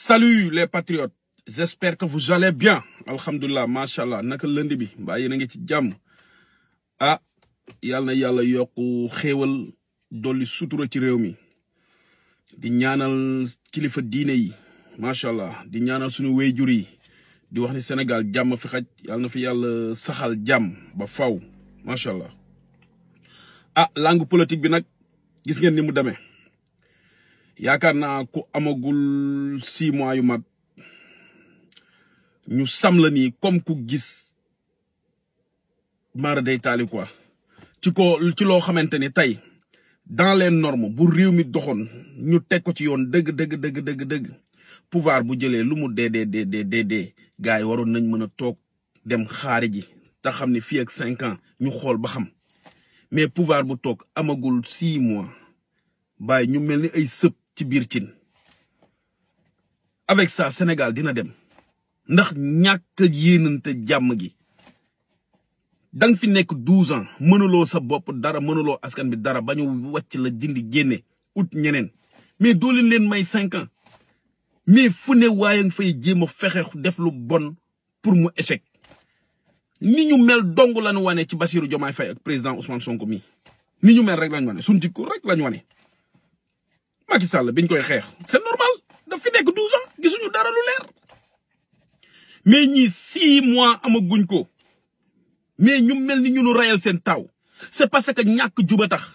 Salut les patriotes j'espère que vous allez bien alhamdulilah macha allah naka lënd bi mbaa yéen a ngi ci jàmm ah yal na yàlla yokku xéewal dolli sutura ci réew mi di ñaanal kilifa diine yi macha allah di ñaanal suñu wéyjur yi di wax ni Sénégal jàmm fi xaj yal na fi yàlla saxal jàmm ba faw macha allah ah langue politique bi nag gis ngeen ni mu demee yaakaar naa ku amagul six mois yu mat ñu sam la nii comme ku gis mara day taali quoi ci ko ci loo xamante ni tey dans les normes bu réew mi doxoon ñu teg ko ci yoon dëgg dëgg dëgg dëgg dëgg pouvoir bu jëlee lu mu dee dee dee dee dee dee gars yi waroon nañ mën a toog dem xaari ji te xam ne fii ak cinq ans ñu xool ba xam mais pouvoir bu toog amagul six mois bàyyi ñu mel ni ay sëb ci biir cin avec ça Sénégal dina dem ndax ñàkk yéenante jàmm gi da nga fi nekk douze ans mënuloo sa bopp dara mënuloo askan bi dara ba ñu wàcc la dindi génne ut ñeneen mais doo leen leen may cinq ans mais fu ne waaye nga fay jéem a fexe def lu bon pour mu échec ni ñu mel dong lañu wane ci Bassirou Diomaye Faye ak président Ousmane Sonko mi ni ñu mel rek lañu wane suñ jikko rek lañu wane Macky Sall biñ koy xeex c'est normal daf fi nekk douze ans gisuñu dara lu leer mais ñii six mois amaguñ ko mais ñu mel ni ñu nu rayal seen taw c'est parce que ñàkk juba tax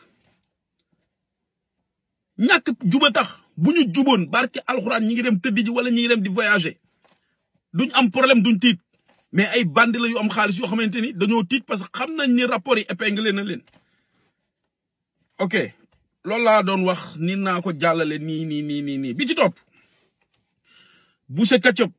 ñàkk juba tax bu ñu juboon barke alxuraan ñi ngi dem tëddi ji wala ñi ngi dem di voyager duñ am problème duñ tiit mais ay bandi la yu am xaalis yoo xamante ni dañoo tiit parce que xam nañ ni rapport yi épinglé na leen ok loolu laa doon wax ni naa ko jàllale nii nii nii nii nii bi ci topp Boucher Ketchup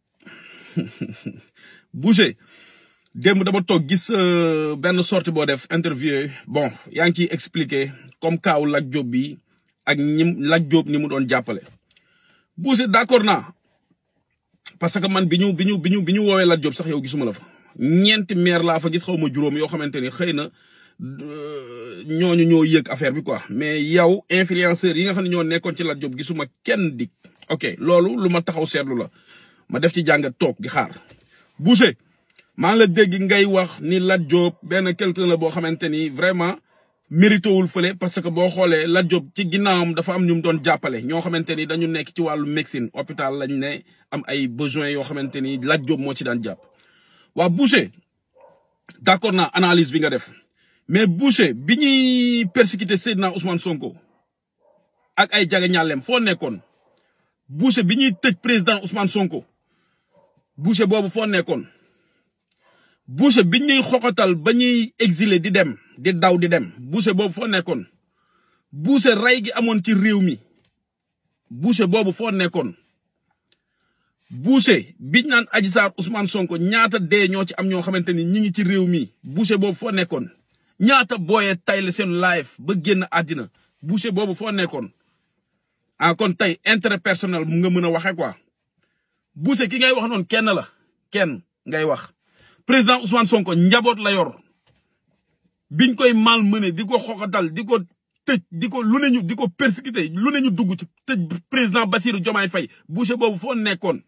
Boucher démb dama toog gis benn sortie boo def interview bon yaa ngi ciy expliquer comme kaaw Lat Diop bi ak ñim Lat Diop ni mu doon jàppale Boucher d'accord naa parce que man bi ñu bi ñu bi ñu bi ñu woowee Lat Diop sax yow gisuma la fa ñeenti maire laa fa gis xaw ma juróom yoo xamante ni xëy na ñooñu ñoo yëg affaire bi quoi mais yow influenceurs yi nga xam ne ñoo nekkoon ci Lat Diop gisuma kenn dik ok loolu lu ma taxaw seetlu la ma def ci jàngat toog di xaar Boucher maa ngi la dégg ngay wax ni Lat Diop benn quelqu'un la boo xamante ni vraiment mérité wul fële parce que boo xoolee Lat Diop ci ginnaawam dafa am ñu mu doon jàppale ñoo xamante ni dañu nekk ci wàllu médecine hôpital lañ ne am ay besoins yoo xamante ni Lat Diop moo ci daan jàpp. waa Boucher d'accord naa analyse bi nga def mais Boucher bi ñuy persécuter Seydina Ousmane Sonko ak ay jaga ñàllem foo nekkoon Boucher bi ñuy tëj président Ousmane Sonko Boucher boobu foo nekkoon. Boucher bi ñuy xoxatal ba ñuy exilé di dem di daw di dem Boucher boobu foo nekkoon Boucher rey gi amoon ci réew mi Boucher boobu foo nekkoon Boucher biñ naan Adji Sarr Ousmane Sonko ñaata dee ñoo ci am ñoo xamante ni ñi ngi ci réew mi Boucher boobu foo nekkoon ñaata booyee tay la seen live ba génn àddina Boucher boobu foo nekkoon ah kon tey intérêt personnel mu nga mën a waxe quoi Boucher ki ngay wax noonu kenn la kenn ngay wax président Ousmane Sonko njaboot la yor biñ koy malmené di ko xoxatal di ko tëj di ko lu ne ñu di ko persécuté lu ne ñu dugg ci tëj président Bassirou Diomaye Faye Boucher boobu foo nekkoon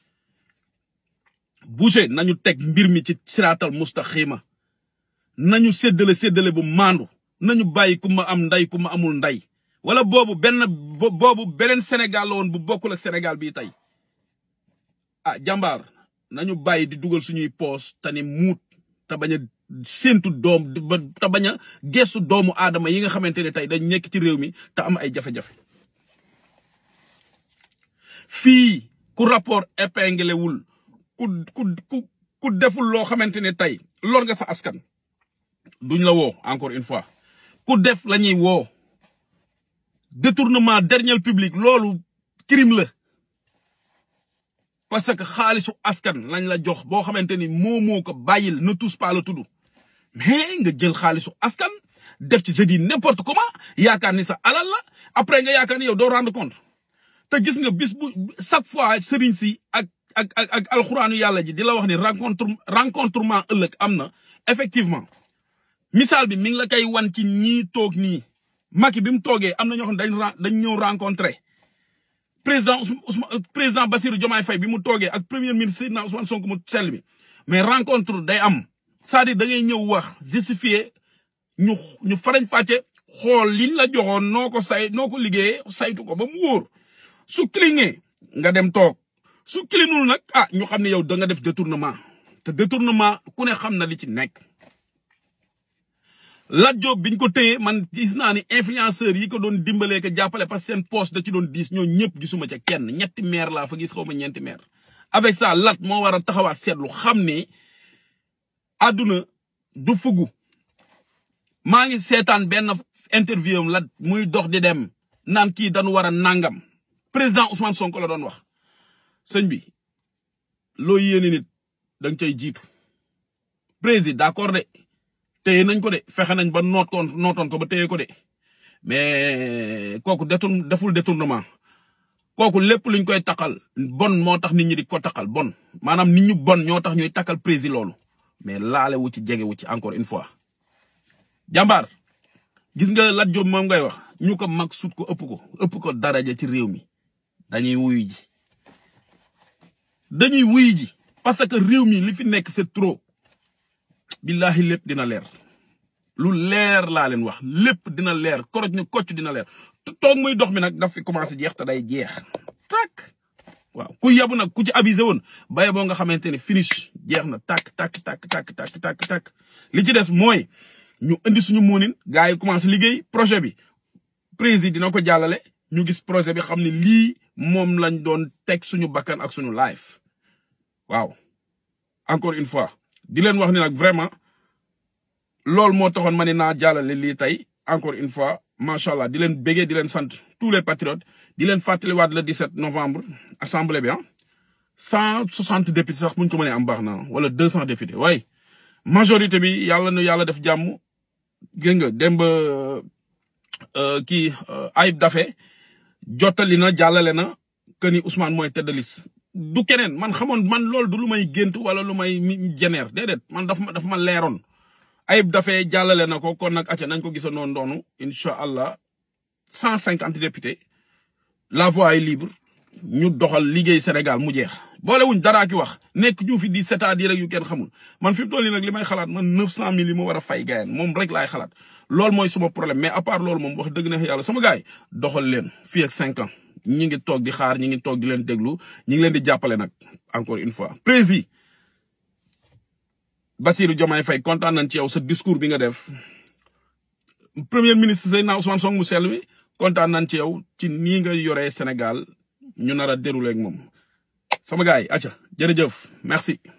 Boucher nañu teg mbir mi ci siraatal mustaxima nañu séddale séddale bu maandu nañu bàyyi ku ma am nday ku ma amul nday wala boobu benn boobu beneen Sénégal la woon bu bokkul ak Sénégal bii tey ah jàmbaar nañu bàyyi di dugal suñuy poos te ni muut te bañ a séentu doom te bañ a gestu doomu aadama yi nga xamante ne tey dañ nekk ci réew mi te am ay jafe-jafe fii ku rapport épinglé wul ku ku ku ku deful loo xamante ne tey lor nga sa askan duñ la woo encore une fois ku def la ñuy woo détournement dernier public loolu crime la parce que xaalisu askan lañ la jox boo xamante ni moo moo ko bàyyil ne touche pas la tudd mais nga jël xaalisu askan def ci je dis n'importe comment yaakaar ni sa alal la après nga yaakaar ni yow doo rendre compte te gis nga bis bu chaque fois sëriñ si ak ak ak ak alxuraanu yàlla ji di la wax ni rencontre rencontrement ëllëg am na effectivement misaal bi mi ngi la koy wan ci ñii toog nii Macky bi mu toogee am na ñoo xam ne dañ dañ ñëw rencontré président Ousmane président Bassirou Diomaye Faye bi mu toogee ak premier ministre Seydina Ousmane Sonko mu sell bi mais rencontre day am c'est-à-dire da ngay ñëw wax justifier ñu ñu farañ fàcce xool liñ la joxoon noo ko say noo ko liggéeyee saytu ko ba mu wóor su clignee nga dem toog su clinul nag ah ñu xam ne yow da nga def détournement te détournement ku ne xam na li ci nekk Lat Diop biñ ko téye man gis naa ni influenceurs yi ko doon dimbalee ko jàppale parce que seen poste da ci doon diis ñoo ñëpp gisuma ca kenn ñetti maire laa fa gis xaw ma ñeenti maire avec ça Lat moo war a taxawaat seetlu xam ne àdduna du fugu maa ngi seetaan benn interview am Lat muy dox di dem naan kii dañu war a nangam président Ousmane Sonko la doon wax sëñ bi loo yéene nit da nga cay jiitu président d'accord de téye nañ ko de fexe nañ ba noot koon nootoon ko ba téye ko de mais kooku détourne deful détournement kooku lépp luñ koy takkal bon moo tax nit ñi di ko takkal bon maanaam nit ñu bon ñoo tax ñuy takkal président loolu mais laale wu ci jege wu ci encore une fois. jàmbaar gis nga Lat Diop moom ngay wax ñu ko mag sut ko ëpp ko ëpp ko daraja ci réew mi dañuy wuyu ji dañuy wuyu ji parce que réew mi li fi nekk c'est trop. billahi lépp dina leer lu leer laa leen wax lépp dina leer koroj ni kocc dina leer toog muy dox mi nag daf fi commencé jeex te day jeex tak waaw ku yabu nag ku ci avisé woon baye boo nga xamante ne finish jeex na tak tak tak tak tak tak tak li ci des mooy ñu indi suñu moonin gars yi commencé liggéey projet bi président dina ko jàllale ñu gis projet bi xam ne lii moom lañ doon teg suñu bakkan ak suñu life waaw encore une fois di leen wax ni nag vraiment loolu moo taxoon ma ne naa jàllale lii tey encore une fois macha allah di leen béggee di leen sant tous les patriotes di leen fàttaliwaat le 17 novembre assemblée bi ah cent soixante députés sax buñ ko mënee am baax na wala deux cent députés waaye majorité bi yàlla na yàlla def jàmm gën nga dem ba kii Ayib Daffé jottali na jàllale na que ni Ousmane mooy tête de liste du keneen man xamoon man loolu du lu may gént wala lu may jeneer déedéet man daf ma daf ma leeroon ayib dafee jàllale na ko kon nag acca nañ ko gisa noonu doonu incha allah cent cinquante députés la voie est libre ñu doxal liggéey Sénégal mu jeex boolewuñ daraa ki wax nekk ñu fi di c'est-à-dire rek yu kenn xamul man fi mu toll nii nag li may xalaat man neuf cent mille yi ma war a fay gayen moom rek laay xalaat loolu mooy suma problème mais à part loolu moom wax dëgg neex yàlla sama gars yi doxal leen fii ak cinq ans ñi ngi toog di xaar ñi ngi toog di leen déglu ñi ngi leen di jàppale nag encore une fois président Bassirou Diomaye Faye kontaan nañ ci yow sa discours bi nga def premier ministre Seydina Ousmane Sonko mu sell mi kontaan nañ ci yow ci nii nga yoree Sénégal ñu nar a dérouler ak moom sama gars yi acca jërëjëf merci